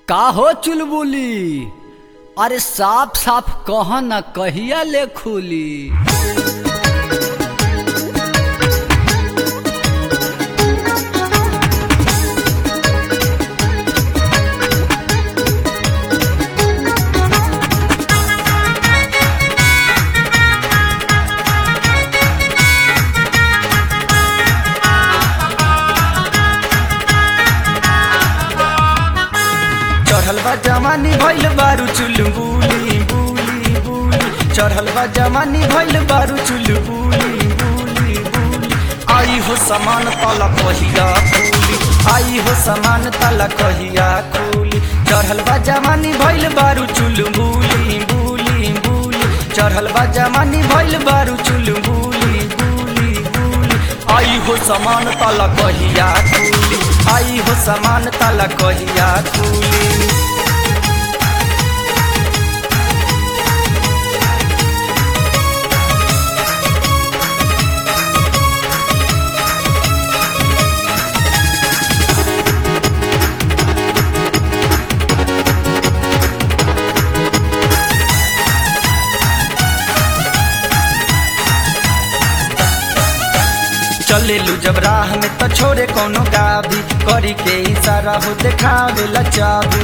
का हो चुलबुली अरे साफ साफ कह न कहिया ले खुली चढ़ल बा जवानी भइल बारू चुल बुली बुली बुली चढ़ल बा जवानी भइल बारू चुल बुली बुली बुली आई हो समान तला कहिया खुली आई हो समान तला कहिया खुली चढ़ल बा जवानी भइल बारू चुल बुली बुली बुली चढ़ल बा जवानी भइल बारू चुल बुली बुली बुली आई हो समान तला कहिया खुली आई हो समान तला कहिया खुली चलेलू जब राह में तो छोड़े कोनो गाभी करी के इशारा हो देखावे लचाबू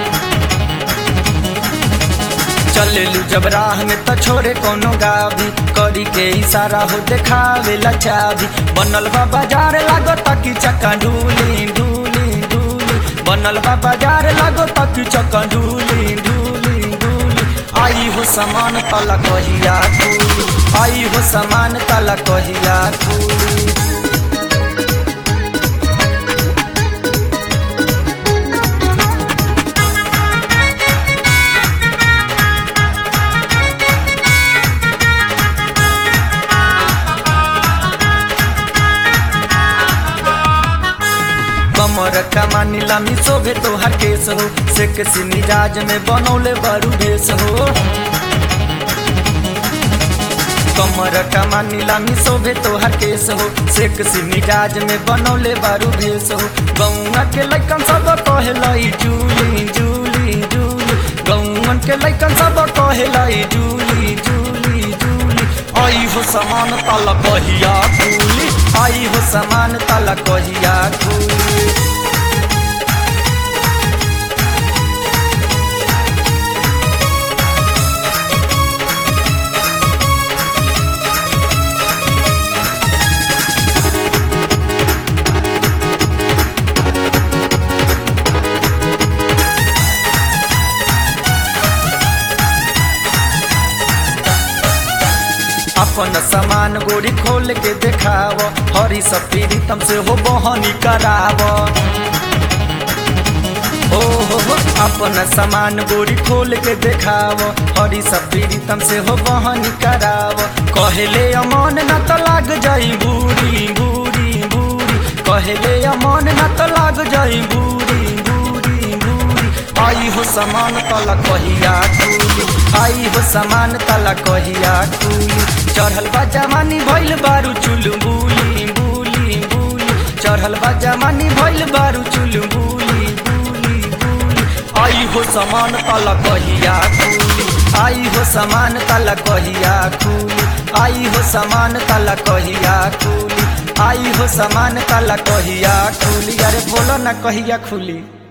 चलेलू जब राह में तो छोड़े कोनो गाभी करी के इशारा हो देखावे लचाबी बनल बा बाजार लागो तकी चक्का ढूली ढूली ढूली बनल बा बाजार लागो तकी चक्का ढूली ढूली ढूली आई हो समान तला कहिया खुली आई हो समान तला कहिया खुली कमर कमानी लामी शोभे तोहर केस हो से किसी मिजाज में बनौले बरू भेस हो कमर कमानी लामी शोभे तोहर केस हो से किसी मिजाज में बनौले बारू भेस हो गौआ के लैकन सब कहलाई जूली जूली जूली गौवन के लैकन सब कहलाई जूली जूली जूली आई हो समान तल कहिया खूली आई हो समान तल कहिया खूली अपन सामान गोरी खोल के देखाव हरी सफीरी तम से हो बहनी कराव ओ हो हो अपन सामान गोरी खोल के देखाव हरी सफीरी तम से हो बहनी कराव कहले अमन न तो लाग जाई बूढ़ी बूढ़ी बूढ़ी कहले अमन न तो लाग जाई बूढ़ी बूढ़ी बूढ़ी आई हो समान तला कहिया खुली आई हो समान तला कहिया खुली चढ़ल बा जवानी भइल बारू चुल बुली बुली बुली चढ़ल बा जवानी भइल बारू चुल बुली बुली बुली आई हो समान तला कहिया खुली आई हो समान तला कहिया खुली आई हो समान तला कहिया खुली आई हो समान तला कहिया खुली अरे बोलो ना कहिया खुली